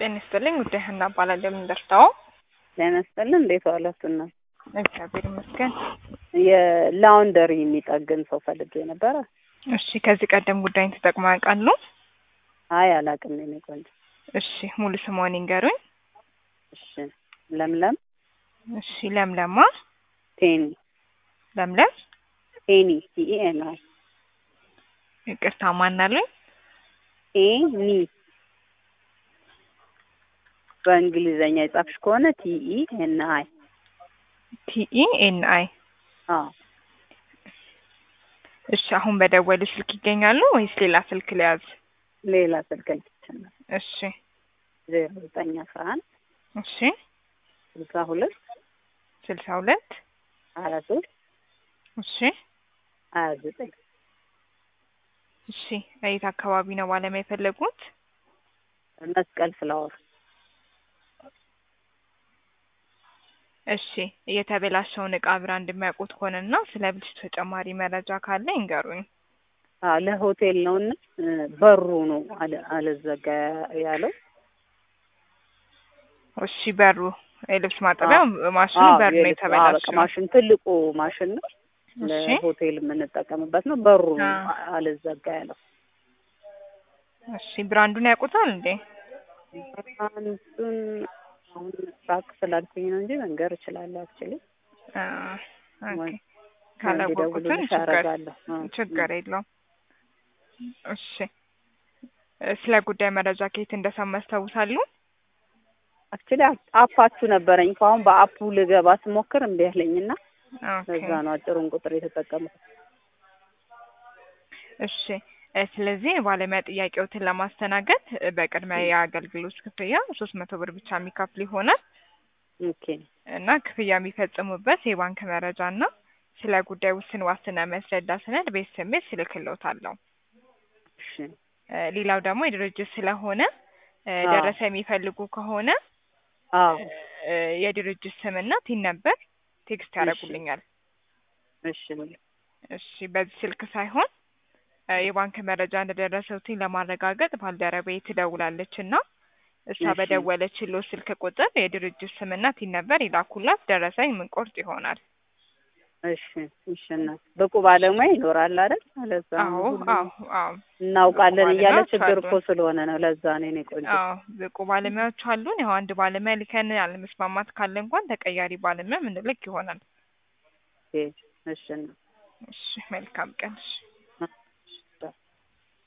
ጤና ይስጥልኝ ጉዳይ ሀና እባላለሁ። የምን ደርሰው? ጤና ይስጥልን። እንዴት ዋላችሁ? እና እግዚአብሔር ይመስገን። የላውንደሪ የሚጠግን ሰው ፈልጌ ነበረ። እሺ፣ ከዚህ ቀደም ጉዳይን ተጠቅመው ያውቃሉ? አይ አላውቅም። የኔ ቆንጆ። እሺ፣ ሙሉ ስምዎን ይንገሩኝ? እሺ፣ ለምለም እሺ፣ ለምለማ ቴኒ ለምለም ቴኒ ቲኤን አይ ይቅርታ፣ ማናሉኝ? ቴኒ በእንግሊዘኛ የጻፍሽ ከሆነ ቲኢ ኤን አይ ቲኢ ኤን አይ። አዎ እሺ፣ አሁን በደወሉ ስልክ ይገኛሉ ወይስ ሌላ ስልክ ሊያዝ? ሌላ ስልክ ልትችላል። እሺ፣ ዜሮ ዘጠኝ አስራ አንድ እሺ፣ ስልሳ ሁለት ስልሳ ሁለት ሀያ ሶስት እሺ፣ ሀያ ዘጠኝ እሺ። የት አካባቢ ነው ባለሙያ የፈለጉት? መስቀል ፍላወር እሺ የተበላሸውን እቃ ብራንድ የሚያውቁት ከሆነና ስለ ብልሽቱ ተጨማሪ መረጃ ካለ ይንገሩኝ። አዎ ለሆቴል ነው እና በሩ ነው አለ- አልዘጋ ያለው እሺ በሩ የልብስ ማጠቢያ ማሽኑ አዎ፣ በር ነው የልብስ- አዎ፣ በቃ የተበላሸው። ማሽን ትልቁ ማሽን ነው እሺ ለሆቴል የምንጠቀምበት ነው። በሩ ነው አዎ። አልዘጋ ያለው። እሺ ብራንዱን ያውቁታል እንዴ? አንዱን አሁን ራቅ ስላልኩኝ ነው እንጂ መንገር እችላለሁ። አክቹሊ አ፣ ኦኬ ካላወቁትን እንዲደውሉልሽ ችግር አደርጋለሁ። አዎ። ችግር የለውም። እሺ እ፣ ስለ ጉዳይ መረጃ ከየት እንደሰማ ያስታውሳሉ? አክቹሊ አፓችሁ ነበረኝ ከአሁን በአፑ ልገባ ስሞክር እምቢ አለኝና ኦኬ ለዛ ነው አጭሩን ቁጥር የተጠቀሙት። እሺ እ፣ ስለዚህ የባለሙያ ጥያቄዎትን ለማስተናገድ እ፣ በቅድሚያ የአገልግሎት ክፍያ ሶስት መቶ ብር ብቻ የሚከፍል ይሆናል ኦኬ እና ክፍያ የሚፈጽሙበት የባንክ መረጃ እና ስለ ጉዳይ ውስን ዋስትና የሚያስረዳ ሰነድ በኤስኤምኤስ እልክልዎታለሁ። እሺ እ፣ ሌላው ደግሞ የድርጅት ስለሆነ እ፣ አዎ። ደረሰ የሚፈልጉ ከሆነ አዎ እ፣ የድርጅት ስምና ቲን ነበር ቴክስት ያደርጉልኛል። እሺ እሺ በዚህ ስልክ ሳይሆን እ፣ የባንክ መረጃ እንደደረሰውትኝ ለማረጋገጥ ባልደረባዬ ትደውላለች እና እሷ እሺ። በደወለችልዎ ስልክ ቁጥር የድርጅት ስምና ቲን ነበር ይላኩላት። ደረሰኝ ምንቆርጥ ይሆናል። እሺ እሺ እናት ብቁ ባለሙያ ይኖራል አይደል? ለዛ ነው አዎ ሁሉም አዎ አዎ እናውቃለን ብቁ እያለ ባለሙያዎች ችግር አሉን። እኮ ስለሆነ ነው። ለዛ ነው የኔ ቆንጆ። አዎ ብቁ ባለሙያዎች አሉን። ያው አንድ ባለሙያ ልከን አለመስማማት ካለ እንኳን ተቀያሪ ባለሙያ ምንልክ ይሆናል። ኦኬ፣ እሺ እናት እሺ መልካም ቀን። እሺ